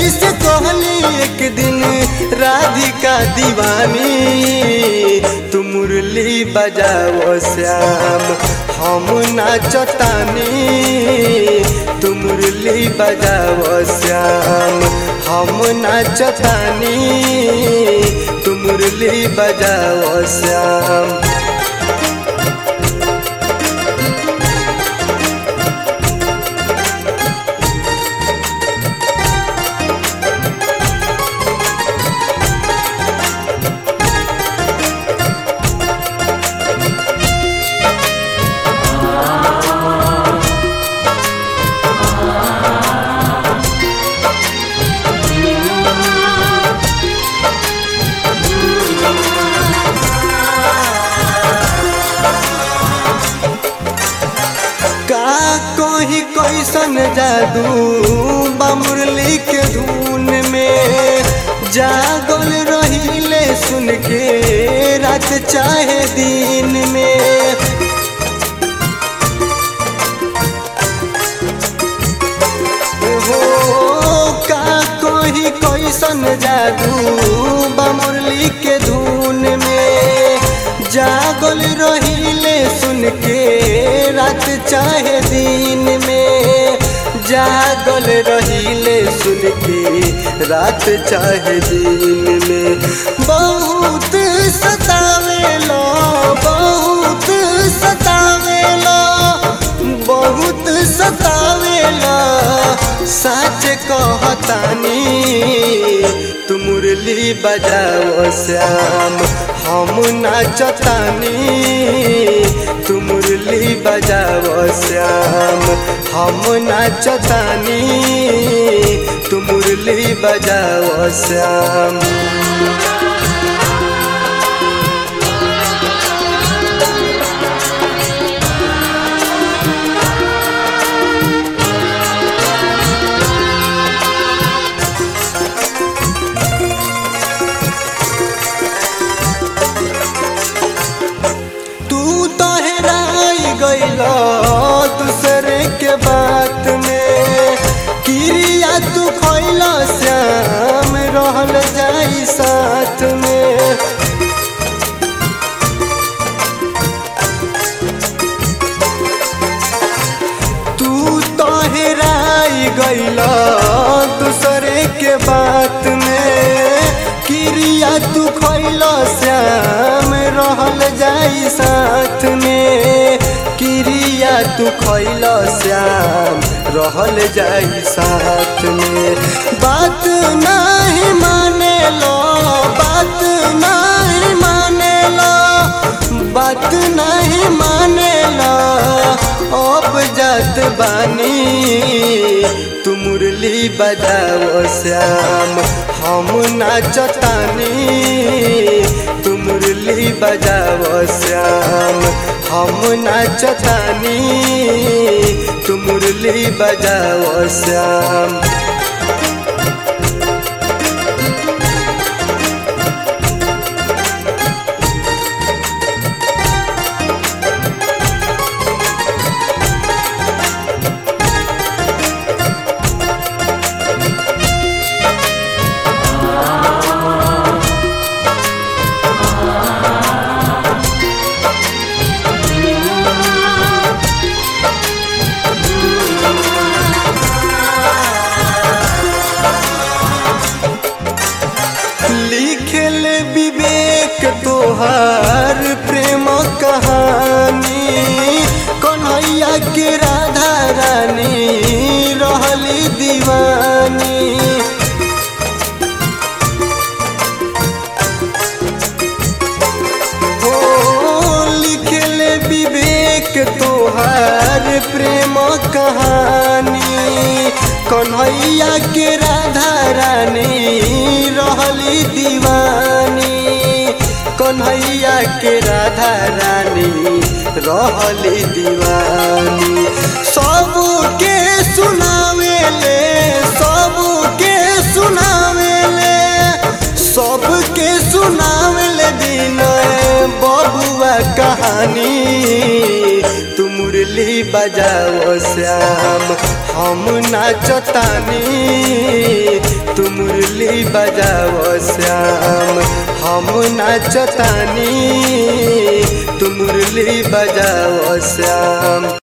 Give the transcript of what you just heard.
से कहली एक दिन राधिका दीवानी तू मुरली बजाओ श्याम हम नाचतानी तू मुरली बजाओ श्याम हम नाचतानी तू मुरली बजाओ श्याम का कही कैसन जादू बा मुरली के धुन में जागल रहिले सुन के रात चाहे दिन में हो का कही कैसन जादू बा मुरली के धुन में जागल रहिले सुन के रात चाहे दिन में जागल रहिले सुन के रात चाहे दिन में बहुत सतावेला बहुत सतावेला बहुत सतावेला सच कहतानी तू मुरली बजाओ श्याम हम नाचतानी तू मुरली बजाओ श्याम हम नाचतानी तू मुरली बजाओ श्याम तू तो हेराई गईला दूसरे के बात में क्रिया तू खैला श्याम रहल जाई साथ में तू तो हेराई गईला दूसरे के बात में क्रिया तू खैला श्याम रहल जाई साथ में क्रिया तू खैला श्याम रहल जाई साथ में बात नहीं माने लो बात नहीं माने लो बात नहीं माने लो अब जात बानी तू मुरली बजाओ श्याम हम नाचतानी तू मुरली बजाओ श्याम हम नाचतानी तू मुरली बजाओ श्याम लिखल विवेक तोहार प्रेम कहानी कन्हैया के राधा रानी रहली दीवानी हो लिखल विवेक तोहार प्रेम कहानी कन्हैया के राधा रानी रहली दीवानी कन्हैया के राधा रानी रहली दीवानी सबके सुनावेले सबके सुनावेले सबके सुनावेले विनय बबुआ कहानी तू मुरली बजाओ श्याम हम नाचतानी तू बजाओ श्याम हम नाचतानी तू मुरली बजाओ श्याम